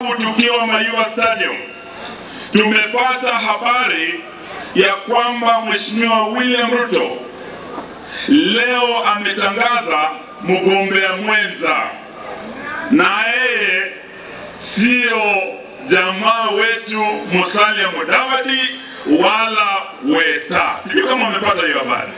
Tukiwa Mayua Stadium tumepata habari ya kwamba Mheshimiwa William Ruto leo ametangaza mgombea mwenza, na yeye sio jamaa wetu Musalia Mudavadi wala Weta. Sijui kama wamepata hiyo habari.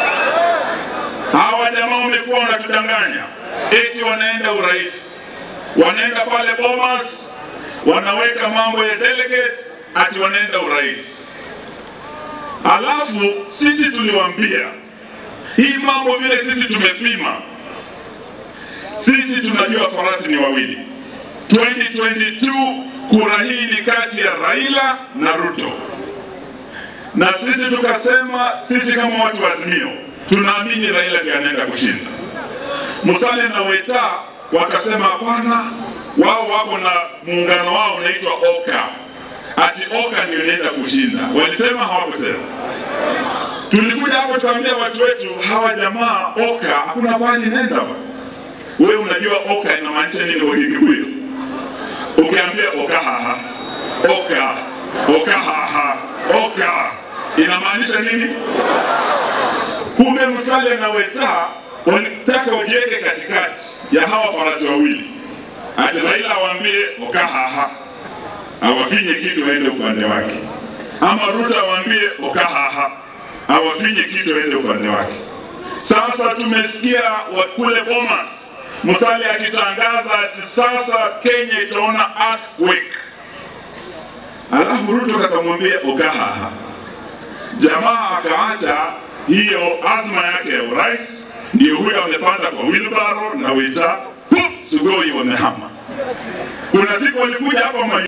Hawa jamaa wamekuwa wanatudanganya eti wanaenda urais, wanaenda pale Bomas, wanaweka mambo ya delegates ati wanaenda urais. Alafu sisi tuliwaambia hii mambo vile sisi tumepima, sisi tunajua farasi ni wawili. 2022 kura hii ni kati ya Raila na Ruto, na sisi tukasema, sisi kama watu wa Azimio tunaamini Raila ndiye anaenda kushinda. Musalia na Weta wakasema hapana, wao wako na muungano wao unaitwa Oka, ati Oka ndio inaenda kushinda. Walisema hawakusema? Tulikuja hapo tukaambia watu wetu, hawa jamaa Oka hakuna pahali nenda. Wewe unajua Oka inamaanisha nini kwa Kikuyu? Ukiambia Oka haha, Oka, Oka haha, Oka inamaanisha nini? Kumbe Musalia na Weta walitaka wajiweke katikati ya hawa farasi wawili, ati Raila awaambie Oka haha, awafinye kitu aende upande wake, ama Ruto awaambie Oka haha, awafinye kitu aende upande wake. Sasa tumesikia kule Bomas Musalia akitangaza ati sasa Kenya itaona earthquake, alafu Ruto kakamwambia Oka haha. Jamaa akaacha hiyo azma yake ya urais, ndio huyo amepanda kwa wheelbarrow na Weta Sugoi wamehama. Kuna siku walikuja hapa